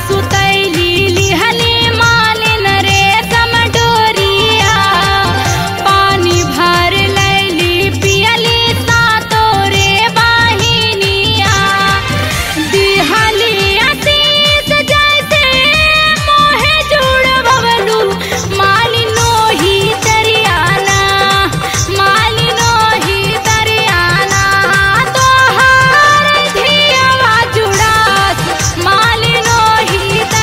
सुतैली लिहली मालिन रे समडोरिया पानी भर लैली पियली सातो रे बाहिनिया दिहली आशीष जैसे मोहे जुड़ बबलू मालिनो ही तरियाना मालिनो ही तरियाना तोहार धियावा जुड़ास मालिनो ही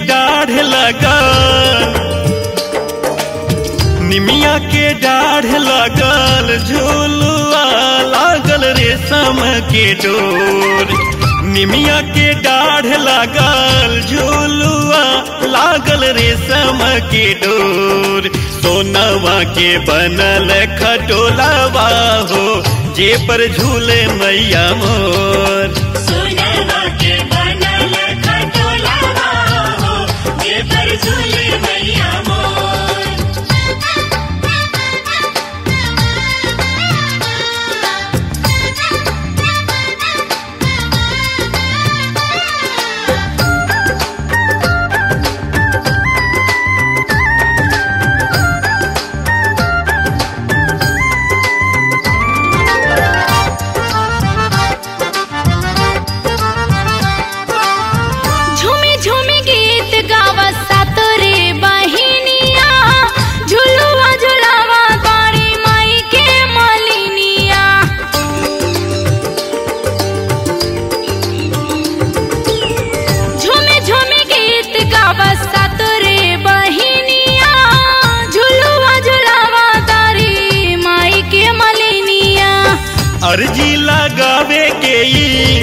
डाढ़ लगल निमिया के डाढ़ लगल झूलुआ लागल रेशम के डोर निमिया के डाढ़ लागल झूलुआ लागल रेशम के डोर सोनवा के बनल खटोलावा हो जे पर झूले मैया मोर सोनवा के बनल खटोलावा हो जे पर झूले मैया मोर झूमी झूमी गीत गावा सातोरे बहिनिया झुलुआ झुलावा बाड़ी माई के मलिनिया झूमी झूमी गीत गावा सातोरे बहिनिया झुलुआ झुलावा तारी माई के मलिनिया अर्जी लगावे के ई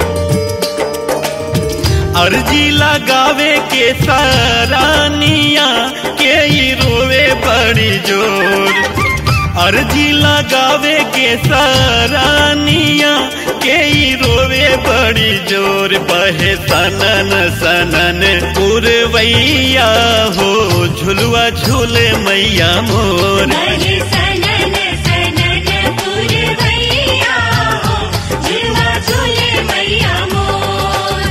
अर्जी लगावे के सारानिया के ई रोवे बड़ी जोर अर्जी लगावे के सारानिया के ई रोवे बड़ी जोर बहे सनन सनन पुरवैया हो झुलुआ झूले मैया मोर बहे सनन सनन पुरवैया हो झूला झूले मैया मोर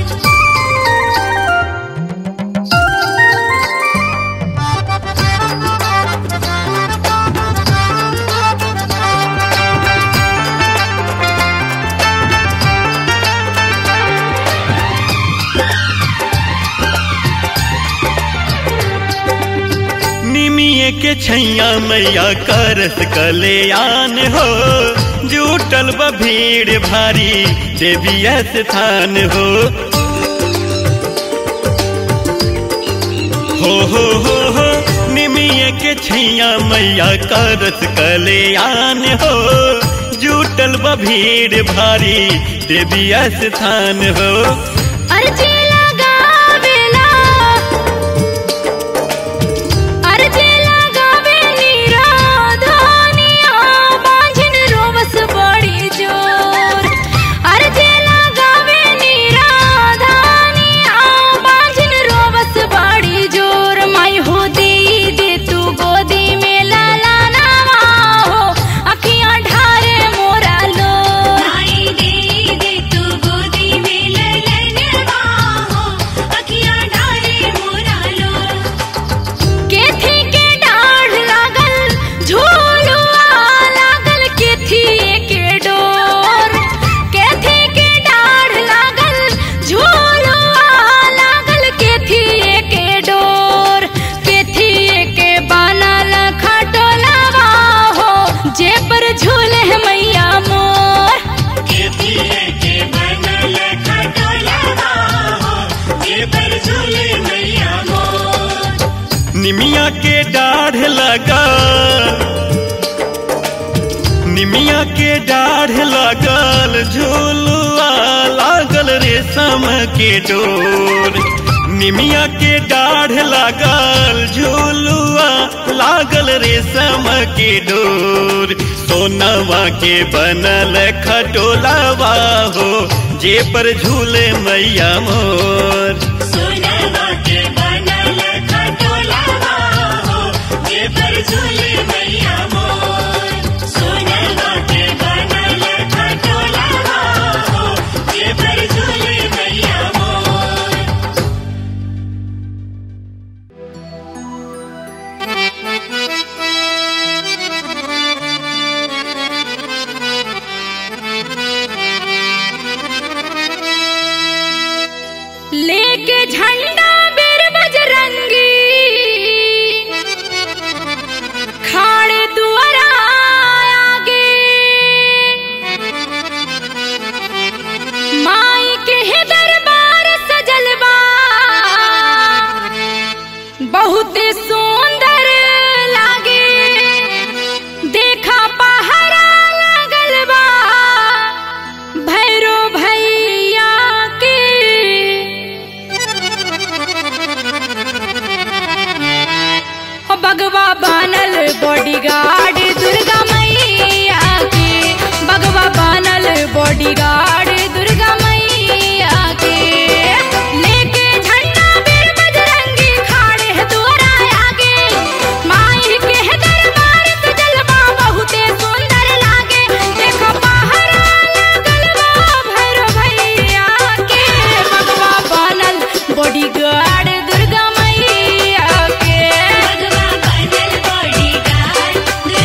निमिये के छैया मैया करस कल्याण हो जुटल बा भीड़ भारी देवी स्थान हो हो हो हो हो निमिये के छैया मैया करस कल्याण हो जुटल बा भीड़ भारी देवी स्थान हो अर्जी लगावेला अर्जी लगावे निराधनिया बांझिन रोवस बड़ी जोर अर्जी लगावे निराधनिया बांझिन रोवस बड़ी जोर माई हो दे दे तू गोदी में लाला नावा हो अखियां ढारे मोरा लो आई दे दे तू गोदी में ललनवा हो अखियां डाले मोरा लो केथी के डाढ़ लागल झूलुआ लागल केथी के डोर केथी के डाढ़ लागल झूलुआ लागल केथी के डोर केथी के बनल खटोलावा हो जे पर झूले मैया मोर केतिए के बनल खटोलावा हो जे पर झूले मैया मोर निमिया के डाढ़ लगा निमिया के डाढ़ लगल झूलुआ लागल रेशम के डोर निमिया के डाढ़ लगल झूलुआ लागल रेशम के डोर सोनवा के बनल खटोलावा हो जे पर झूले मैया मोर सोनवा के बनल खटोलावा हो जे पर झूले मैया मोर सोनवा के बनल खटोलावा हो जे पर झूले मैया मोर लेके झंडा बहुत सुंदर लागे देखा पहरा लगल बा भैरो भैया के ओ बगवा बनल बॉडीगार्ड दुर्गा मैया के बगवा बनल बॉडीगार्ड दुर्गा मैया के लेके झंडा बीर बजरंगी खाड़े है दुआरा आगे माई के है दरबार से जलवा बहुते सुंदर लागे देखो पहरा लगल बा भैरव भैया के बगवा बनल बॉडीगार्ड दुर्गा मैया के भगवा बनल बॉडीगार्ड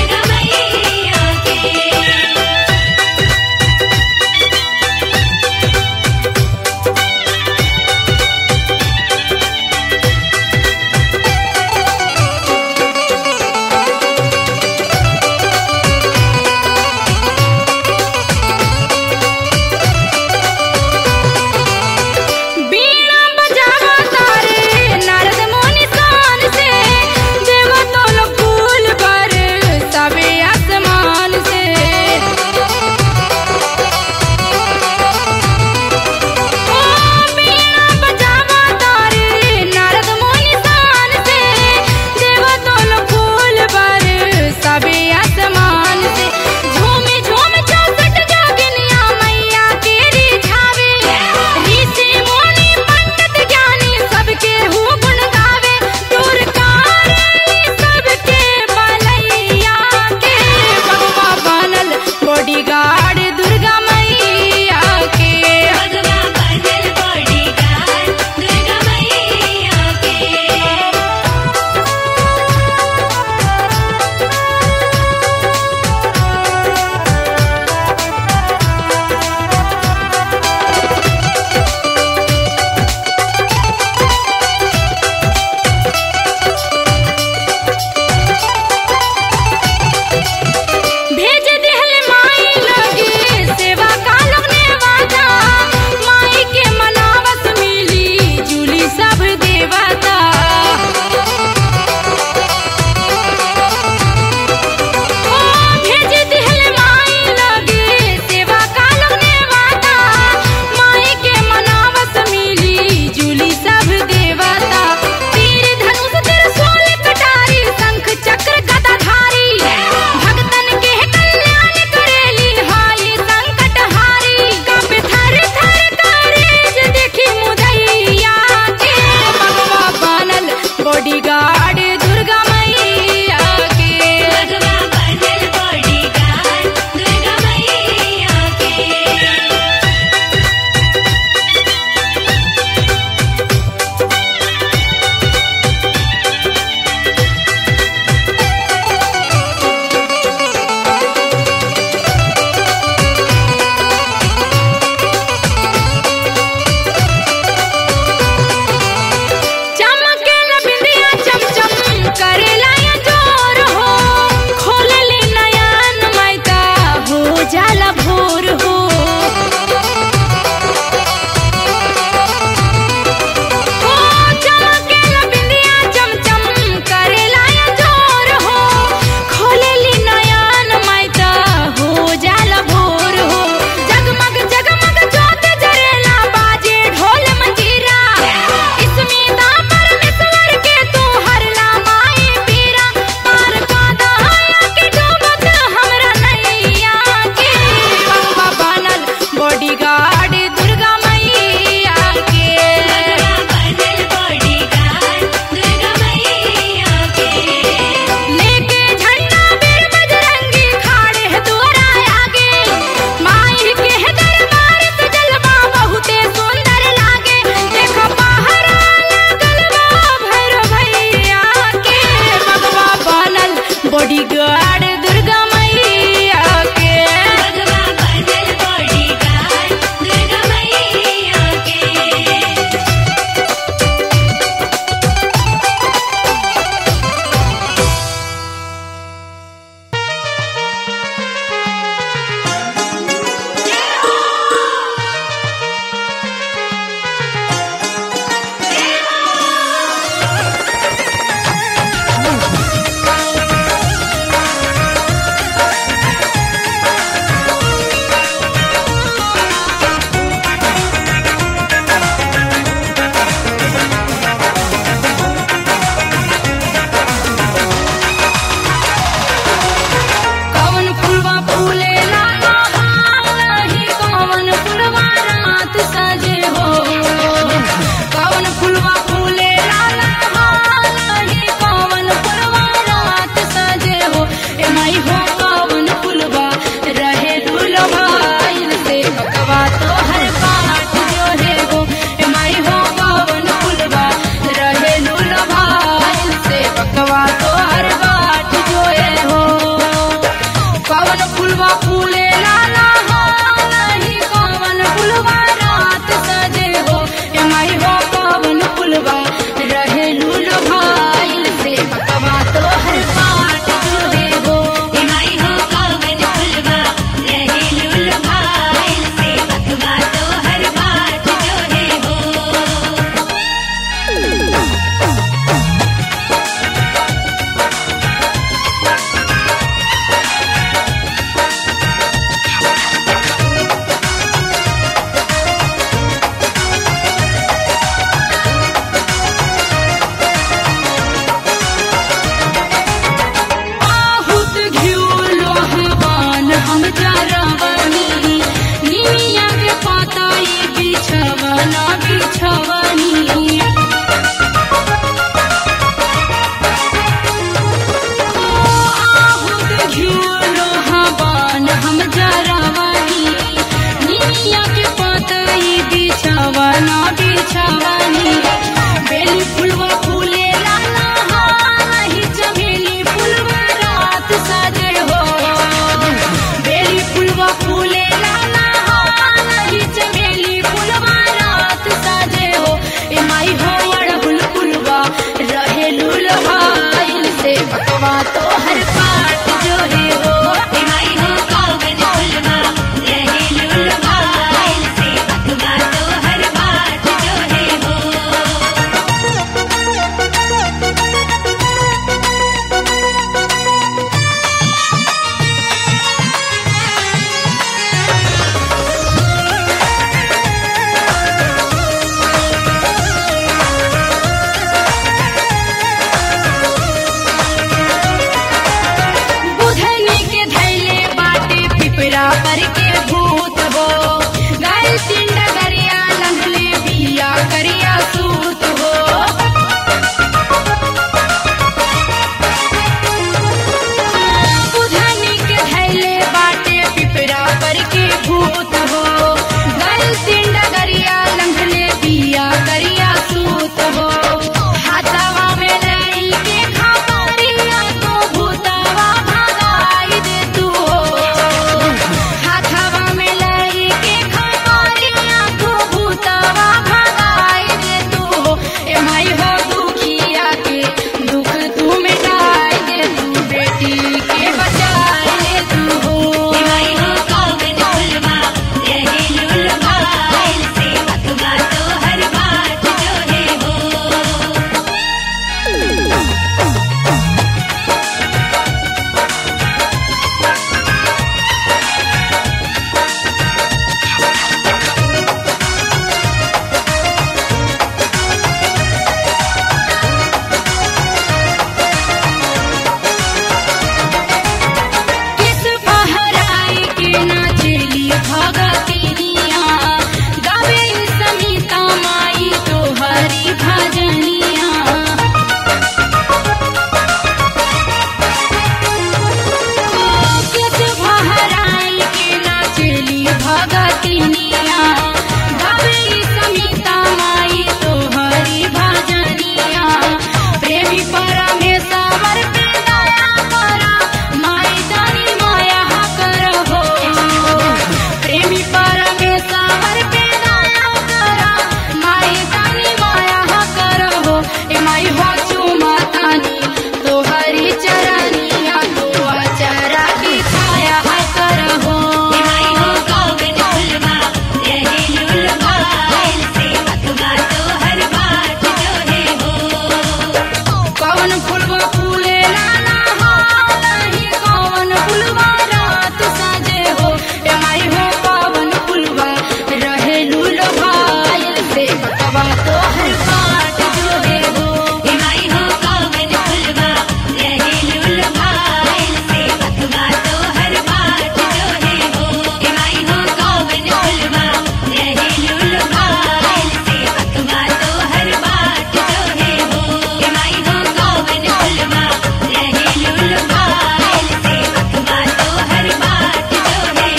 प्रेमी परमेश्वर पे दया करा माई जानी माया करहो प्रेमी परमेश्वर पे दया करा माई जानी माया करहो ए माई हो चुमातानी तोहरी चरनिया तो चरा की छाया करहो माई हो कौवन फुलवा रहे लुलवा से अखबा तो हर बात जो है हो कौन फुलवा फूले लाना हो नहीं कौन फुलवा रात साजे हो ए माई हो कौन फुलवा रहे लूल भाई से बतवा तो हर बात जो है हो माई हो कौवन फुलवा रहे लुलवा से अखबा तो हर बात जो है हो माई हो कौवन फुलवा रहे लुलवा से अखबा तो हर बात जो है हो माई हो कौवन फुलवा रहे लुलवा से अखबा तो हर बात जो है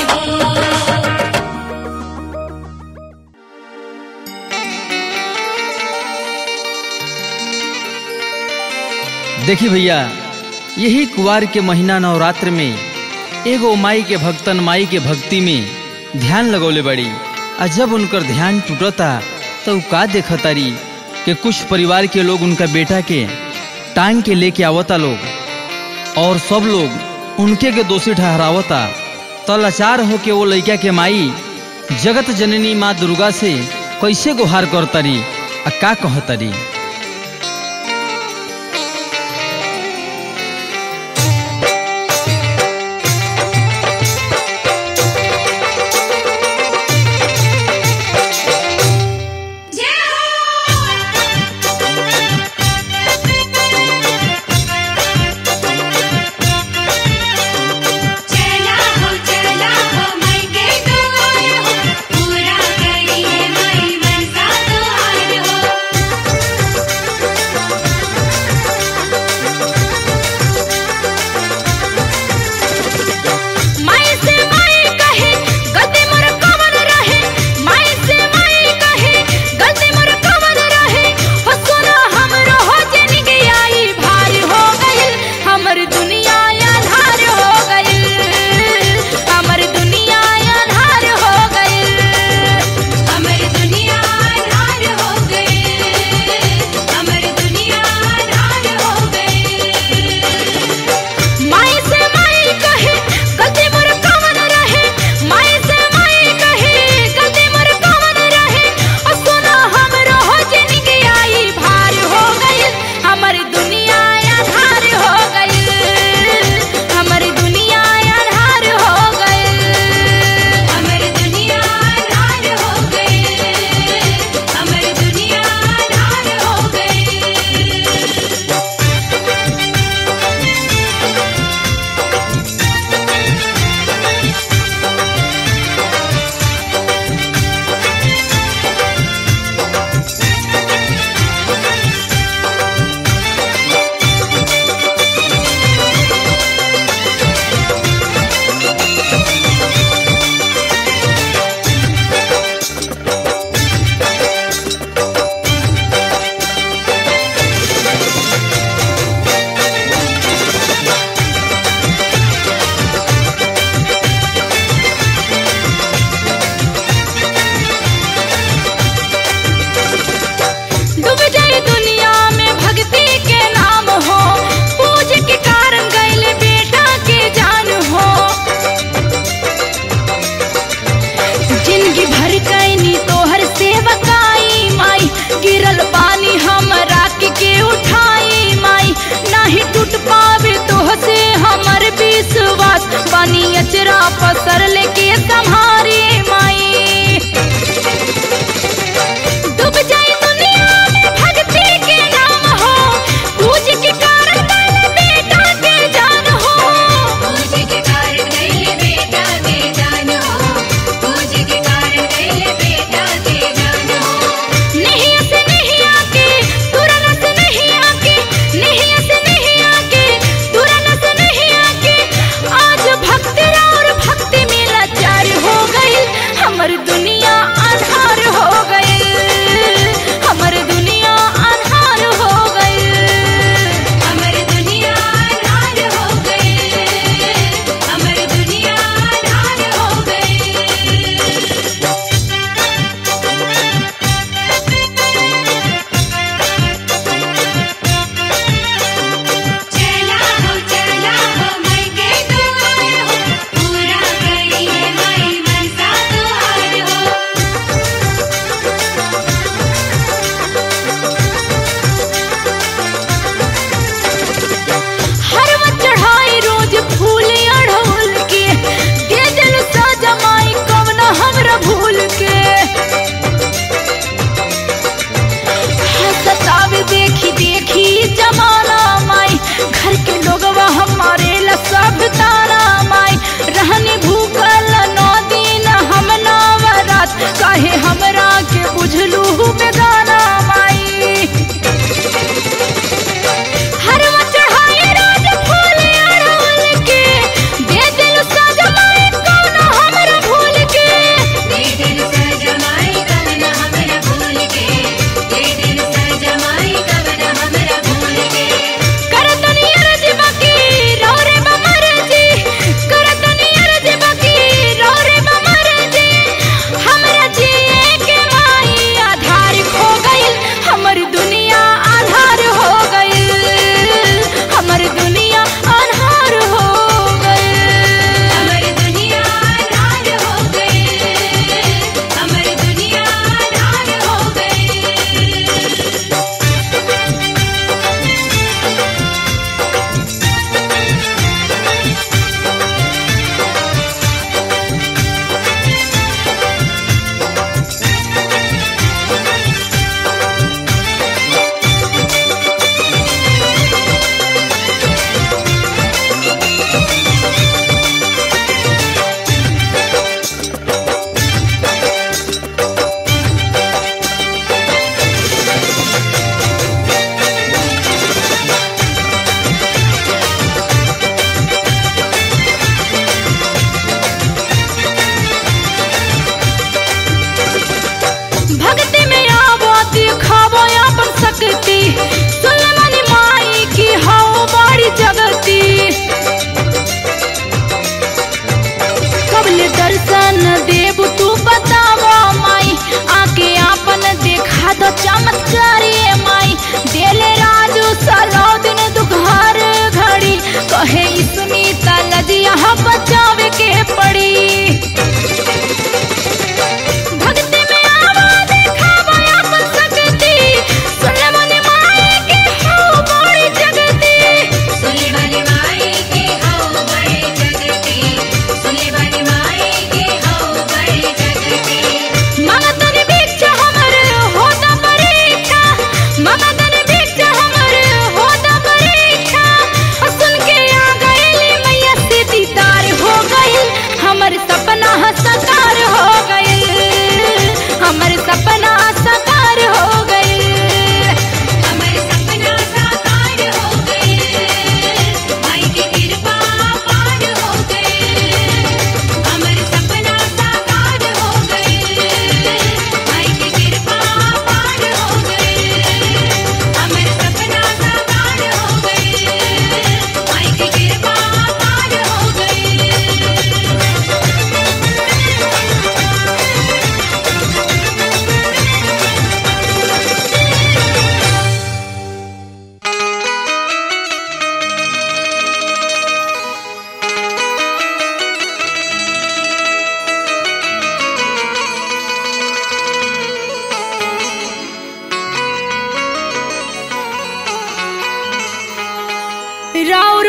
हो देखी भैया यही कुवार के महीना नवरात्र में एगो माई के भक्तन माई के भक्ति में ध्यान लगौले बड़ी आ जब उनकर ध्यान टूटता तो उ का देखतारी कि कुछ परिवार के लोग उनका बेटा के टांग के लेके आवता लोग और सब लोग उनके के दोषी ठहरावता तो लाचार होके वो लड़का के माई जगत जननी माँ दुर्गा से कैसे गुहार करतारी आ का कहतारी चला हो चला हो मैं के द्वार हो पूरा करिए मैं मनसा द्वार हो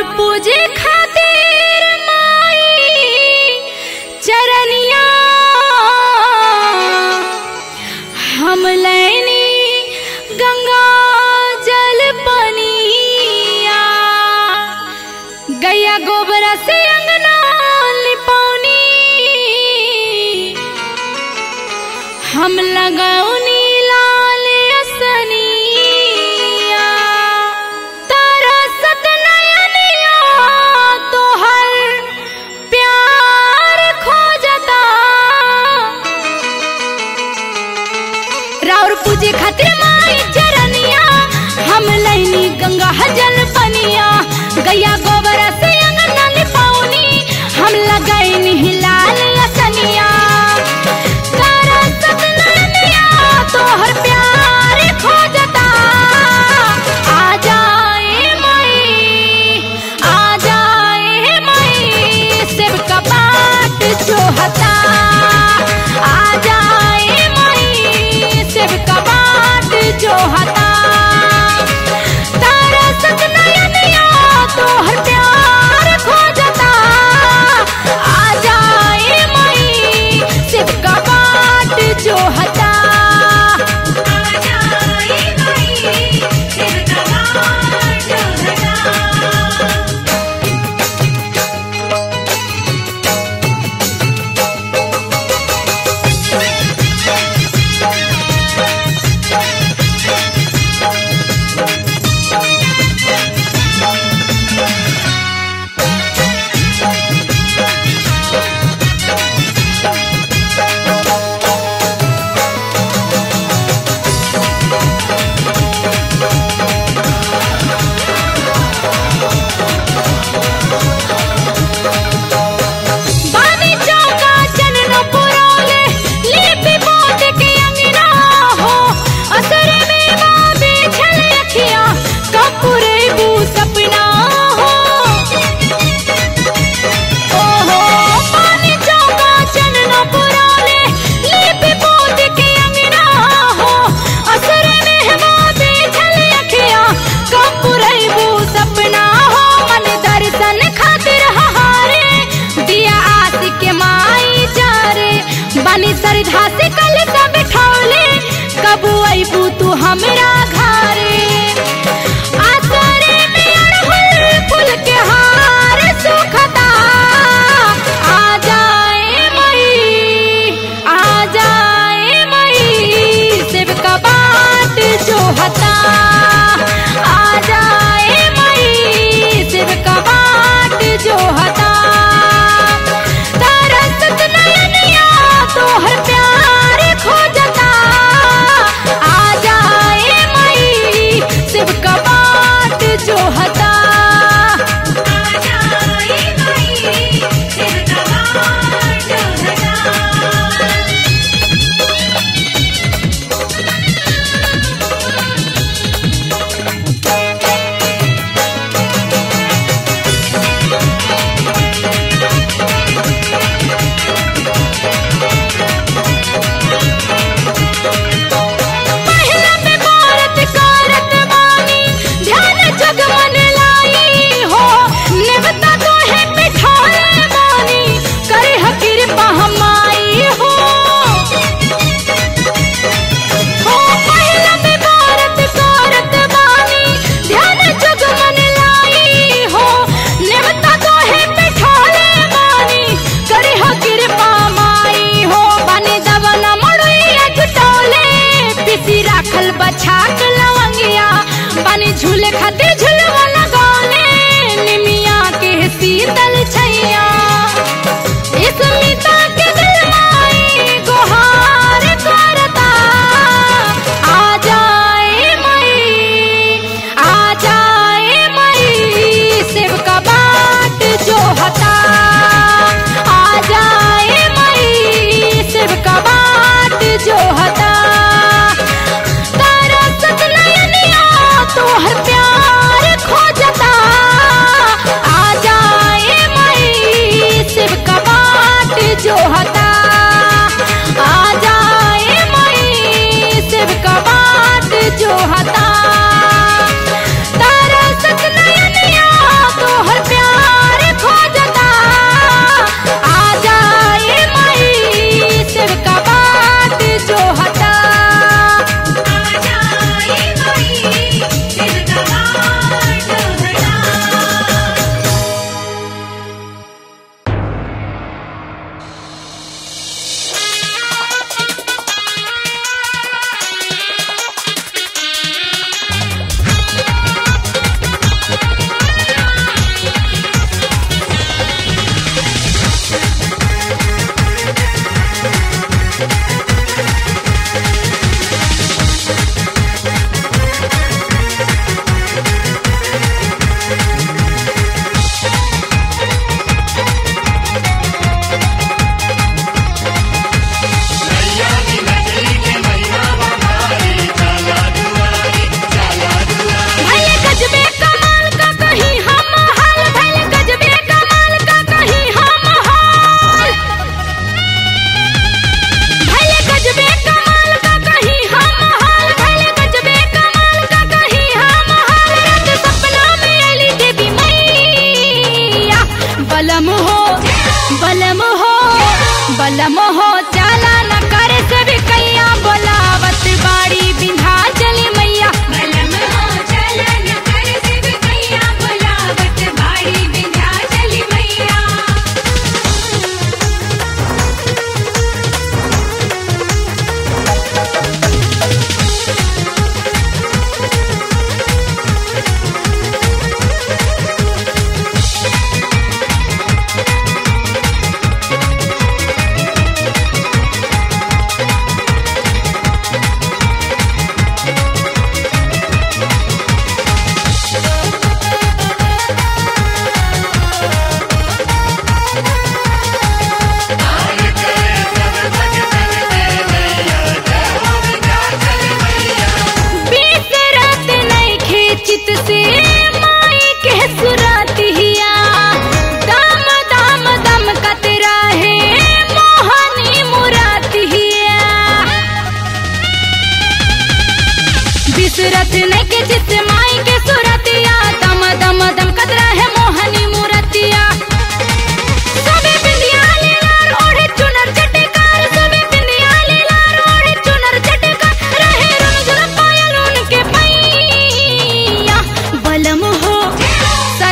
पूजे खातिर माई चरनिया हम लैनी गंगा जल पनिया गैया गोबरा से अंगना लिपौनी हम लगौनी लाल असनिया तारा सतनयनिया तोहर प्यार खोजता राउर पूजे खातिर माई चरनिया हम लैनी गंगा जल पनिया गैया गोबर से अंगना लिपौनी हम लगैनी लाल असनिया तारा सतननिया तोहर प्यार खोजता आ जाए मई आ जाए मई शिव का बाट जोहता आ जाए मई शिव का बाट जोहता तारा सतनयनिया तोहर प्यार खोजता आ जाए मई शिव का बाट जोहता आ जाए मई शिव का बाट जोहता बानी चौका चनन पुरोले लिपि पोत के अंगना हो असर में बाबे छल अखिया कपूरे बू सपना हो ओहो बानी चौका चनन पुरोले लिपि पोत के अंगना हो असर में बाबे छल अखिया कपूरे बू सपना हो मन दर्शन खातिर हारे दिया आस के माई जा रे बनी सरधा से कल सब बिठौले कबू अबू तू हमरा घरे आसरे में अड़हुल फूल के हार सुखता आ जाए मई आ जाए मई शिव का बाट जोहता आ जाए मई शिव का बाट जोहता तारा सतनयनिया तोहर प्यार खोजता आ जाए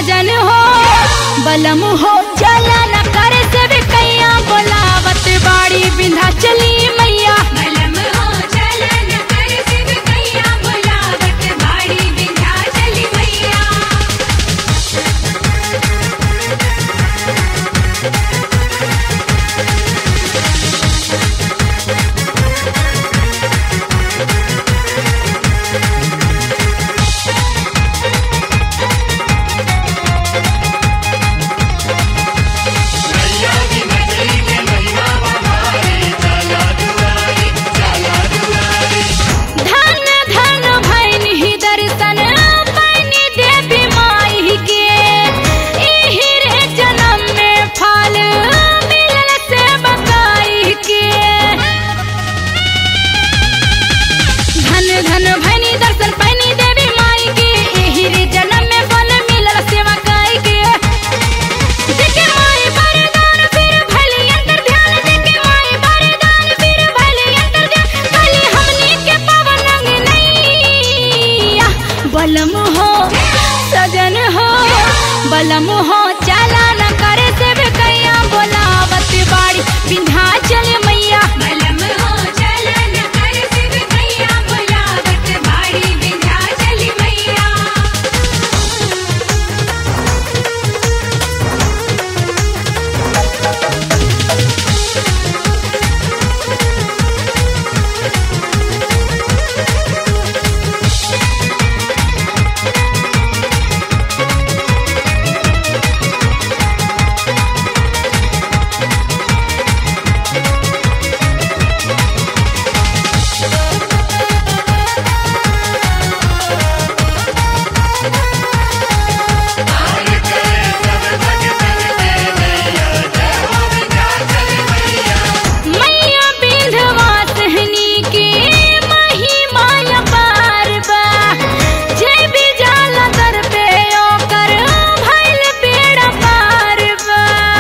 सजन हो बलम हो चला न कर से भी कैया बोलावत बाड़ी बिंधा चली मैया बलम हो चलन कर शिव कैया बुलावत बाड़ी विंध्या चली मैया धन धन भैन ही दर्शन पैनी देवी माई के एही रे जन्म में फल मिलल से बकाई के धन धन भैनी दर्शन पैनी देवी माई के एही रे जन्म में फल मिलल से बकाई के देखे माई वरदान फिर भली अंतर ध्यान देखे माई वरदान फिर भली अंतर ध्यान भली हमनी के पवन अंग नैया बलम हो सजन हो बलम हो चला न करे से भी कैया बोलावत बाड़ी विंध्याचल मैया बलम हो चलन कर शिव कैया बुलावत बाड़ी विंध्या चली मैया मैया विंध्यवासिनी के महिमा अपार बा जय भी जाला दर पे ओकर भइल बेड़ा पार बा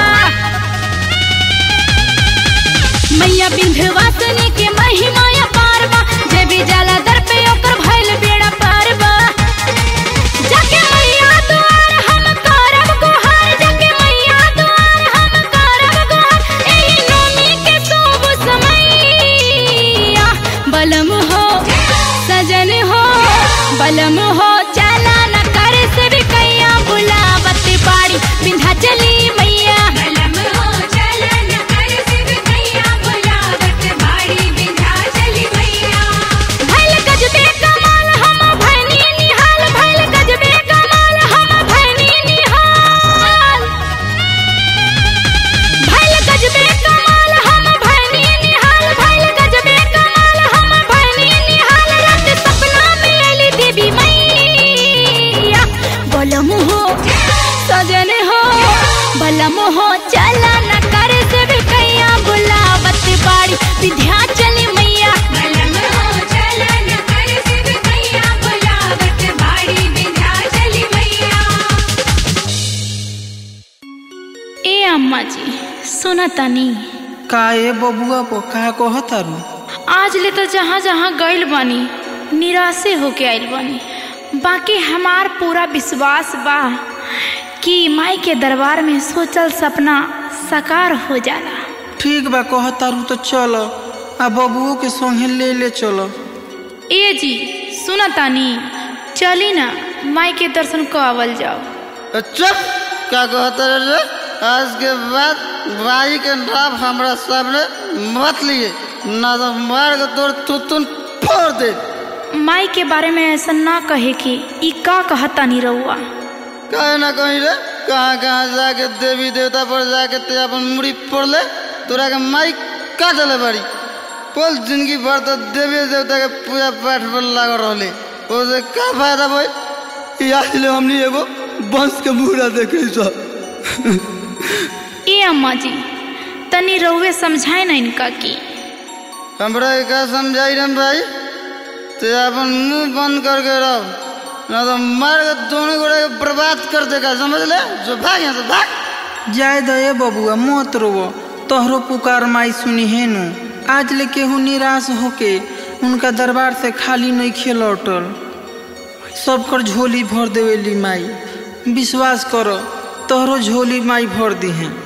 मैया विंध्यवासिनी के महिमा अपार बा जय भी जाला दर पे ओकर भइल बेड़ा पार बा जाके मैया द्वार हम करब गुहार जाके मैया द्वार हम करब गुहार एही नोमी के शुभ समैया बलम हो सजन हो बलम हो चला न कर से भी कैया बुलावत बाड़ी विंध्याचली मैया बलम हो चलन कर शिव कैया बुलावत बाड़ी विंध्या चली मैया भैल गजबे कमाल हम भैनी निहाल भैल गजबे कमाल हम भैनी निहाल भैल गजबे कमाल हम भैनी निहाल भैल गजबे कमाल हम भैनी निहाल रात सपना में अली देवी मैया बलम हो सजन हो बलम हो चला न कर से भी कैया बुलावत बाड़ी विंध्याचल मैया बलम हो चलन कर शिव कैया बुलावत बाड़ी विंध्या चली मैया ए अम्मा जी सुना तनी का ए बबुआ को का कहतारू आज ले तो जहाँ जहाँ गइल बानी निराशे होके आइल बानी बाकी हमार पूरा विश्वास बा कि माई के दरबार में सोचल सपना साकार हो जाला ठीक बा कहतारू तो चलो आ बबुओ के संगे ले ले चलो ए जी सुना तानी चली ना माई के दर्शन को आवल जाओ चुप क्या कहते रे आज के बाद भाई के नाम हमरा सामने मत लिए ना तो मार के तोड़ तुतुन फोड़ दे माई के बारे में ऐसा ना कहे कि ई का कहता नहीं रहुआ कहे ना कहीं रे कहाँ कहाँ जाके देवी देवता पर जाके ते अपन मुड़ी फोड़ ले तोरा के माई का चले बाड़ी बोल जिंदगी भर तो देवी देवता के पूजा पाठ पर लागल रहले ओसे का फायदा भाई आज ले हमनी एगो बंश के मुहरा देखे सब ए अम्मा जी तनी रहुए समझाए ना इनका की हमरा के का समझाई रम भाई ते अपन मुंह बंद करके रहो ना तो मार के दोनों गोड़े के बर्बाद कर देगा समझ ले जो भाग यहाँ से भाग जाय दे बबुआ मत रोवो तोहरो पुकार माई सुनी है नु आज ले केहू निराश होके उनका दरबार से खाली नहीं लौटल सब कर झोली भर देवेली माई विश्वास करो तोहरो झोली माई भर दी हैं